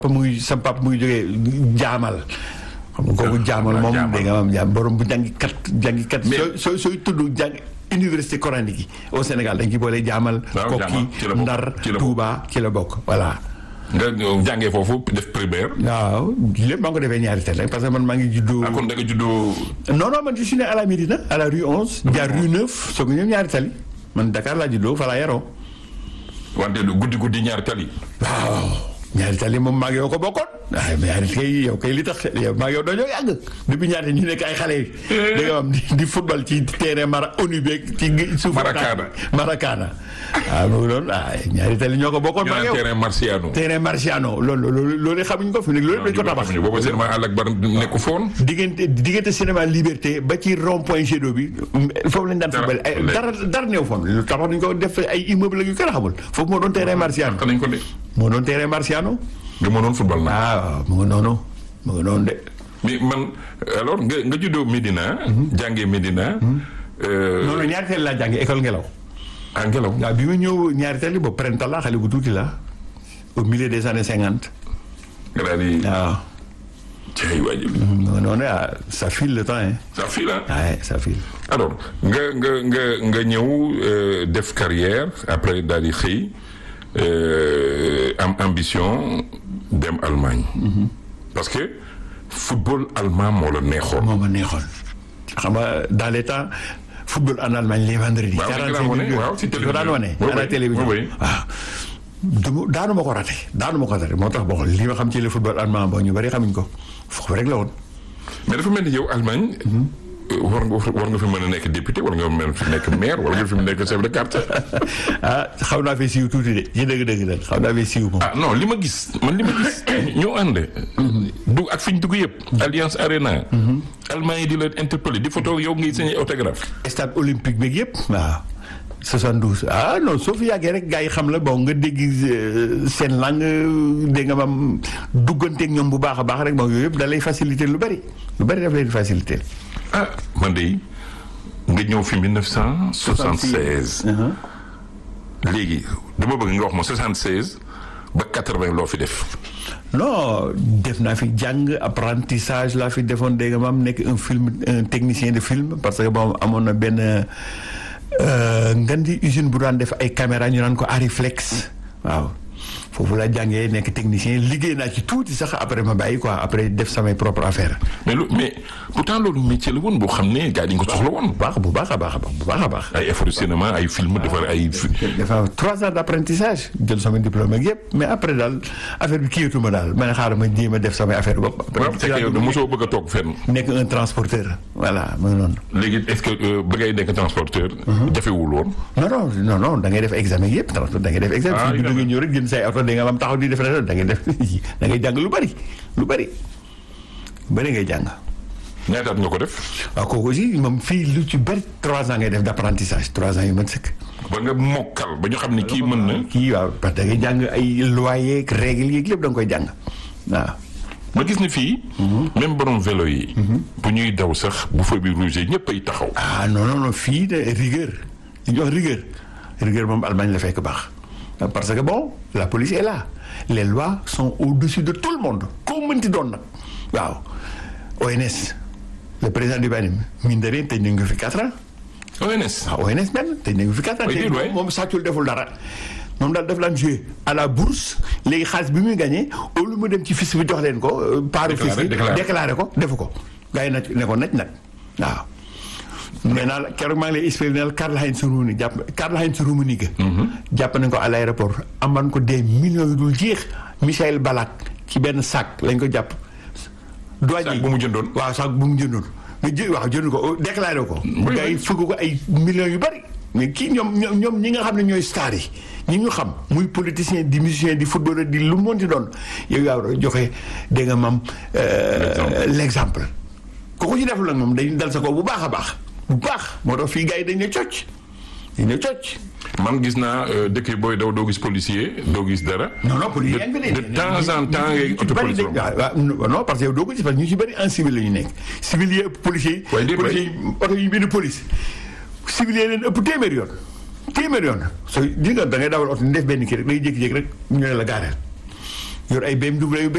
muy sa pap muy jógee jaamal xam nga kooku jaamal moom dégg nga maam jaam borom bu jàngikat jàngikat sooy sooy sooy tudd jàng université coranique yi au Sénégal dañ ci boole jaamal kokki ndar Touba ci la bokk voilà nga jàngee foofu def primaire. waaw lépp maa ngi ko defee ñaari teel rek parce que man maa ngi juddoo. ah kon da nga juddoo. non non man je suis né à la Médina à la rue 11. jaar rue 9 soog a ñëw ñaari tali man Dakar laa juddoo fa laa yaroo. wante guddi guddi ñaari tali. waaw ñaari tali moom maa ngi yow ko bokkoon. waaye ñaari kay yow kay li tax yow maa ngi yow dañoo yàgg depuis ñaata ñu nekk ay xale yi. da nga am di football ci terrain mara ONU beeg ci suuf. Maracana Maracana. waaw mu ngi doon ah ñaari tali ñoo ko bokkoon. maa ngi yow terrain Marciano. terrain Marciano loolu loolu loolu xamuñ ko fi nekk loolu dañ ko tabax. boobu cinéma àll ak bar nekku foon. diggante diggante cinéma liberté ba ci rond point Jet d'eau bi foofu lañ daan football ay dara dara néew foon lu tabax dañ ko def ay immeuble yu kenn xamul foofu moo doon terrain Marciano. nañ ko de. moo doon terrain Marciano. nga mënoon football na. waaw mu ngi noonu mu ngi noonu de. mais man alors nga nga juddoo Médina. jàngee Médina. non non ñaari teel laa jàngee école ngelaw. ah ngelaw. waaw bi ma ñëw ñaari teel boobu printemps la xale bu tuuti la au milieu des années cinquante. nga daal di. waaw. cay waajib. mu ngi noonu ah ça file le temps hein. ça file ah. waaye ça file. alors nga nga nga nga ñëw def carrière après daal di xëy am ambition dem Allemagne. parce que football allemand moo la neexoon. moo ma neexoon. xam nga dans les temps football en Allemagne les vendredis. waaw ci daan wane waaw ci télévision daan wane. à la télévision waaw. du daanu ma ko raté daanu ma ko raté moo tax bon li ma xam ci le football allemand boo ñu bari xamuñ ko foofu rek la woon. mais dafa mel ni yow Allemagne. war nga war nga fi mën a nekk député war nga mën a fi nekk maire war nga fi nekk chef de quartier. ah xaw naa fi siiw tuuti de ci dëgg-dëgg la xaw naa fi siiw moom. ah non li ma gis man li ma gis. ñoo ànd. du ak fi ñu dugg yëpp. Alliance Arena. Allemagne yi di la interpellé di photo yow ngay signé autographe. stade olympique beeg yëpp. waaw 72 ah non soo fi yàggee rek gars yi xam la bon nga dégg seen langue dégg nga maam dugganteeg ñoom bu baax a baax rek moom yooyu yëpp da lay faciliter lu bari lu bari daf lay faciliter. ah man de nga ñëw fi 1976. léegi dama bëgg nga wax ma 76 ba 80 loo fi def. non def naa fi jàng apprentissage laa fi defoon dégg nga maam nekk un film un technicien de film parce que bon amoon na benn ngan di usine bu daan def ay caméra ñu naan ko Ariflex waaw. foofu laa jàngee nekk technicien liggéey naa ci tuuti sax après ma bàyyi quoi après def samay propre affaire mais lu mais pourtant loolu métier la woon boo xam ne gars yi nga ko soxla woon. bu baax bu baax a baax bu baax a baax. ay effort de cinéma ay film defar ay. dafa trois ans d' apprentissage jël sama diplôme ak yëpp mais après daal affaire bi kiyatuma daal ma ne xaaral ma jéem a def samay affaire bopp. waaw c'est que yow mosoo bëgg a toog fenn. nekk un transporteur. voilà mooy noonu. léegi est ce que ba ngay nekk transporteur. jafewul woon. non non non non da ngay def examen yëpp transport da ngay def examen. ah da ngay ñëw rek jënd say oto da nga am taxaw di def da ngay def da ngay jàng lu bari lu bari lu bari ngay jàng. ñaataat nga ko def. waaw kooku aussi moom fii lu ci bari trois ans ngay def d' apprentissage trois ans yu mën sëkk. ba nga mokkal ba ñu xam ne kii mën na. kii waaw parce que da ngay jàng ay lois yeeg règles yeeg lépp da nga koy jàng waaw. ma gis ne fii. même borom vélo yi. bu ñuy daw sax bu feu bi rouge ñëpp ay taxaw. ah non non non fii de rigueur li ñuy wax rigueur rigueur moom Allemagne la fekk baax parce que bon la police est là les lois sont au-dessus de tout le monde koo mënti doon nag waaw ONS le président du Banim mine de rien tëj nañ ko fi quatre ans. ONS. waaw ONS même tëj nañ ko fi quatre ans. oui te moom sàccul deful dara. moom daal daf laan joué à la bourse léegi xaalis bi muy gagné au lieu mu dem ci fisc bi jox leen ko. paaru fisc bi déclaré ko defu ko. gars yi nag ne ko naj nag waaw. nee naa la keroog maa ngi lay expliqué ne la Karl-Heinz Rummenigge jàpp Karl-Heinz Rummenigge. jàpp nañ ko à l' aéroport aman ko des millions yu dul jeex. Michael Balak ci benn sac lañ ko jàpp. sac bu mu jëndoon waaw sac bu mu jëndoon. nga jë waaw jënd ko déclaré ko. gars yi fëgg ko ay millions yu bari. mais kii ñoom ñoom ñi nga xam ne ñooy star yi ñi ñu xam muy politicien di musicien di footballeur di lu mu mënti doon yow yaa joxe dégg nga mam l' exemple. kooku ci deful nag moom dañu dal sa ko bu baax a baax. bu baax moo tax fii gars yi dañ ne cocc dañ ne cocc. man gis naa dëkk yi booy daw doo gis policier doo gis dara. non non policier de de temps en temps ngay auto police non parce que yow doo ko gis parce que ñu ci bëri en civil la ñu nekk. civil yi ëpp policier yi. waaye policier yi oto yi bind police. civil yi leen ëpp téeméer yoon. téeméer yoon soo di nga da ngay dawal oto ni def benn kii rek day jékki-jékki rek ñu ne la gaareel yor ay BMW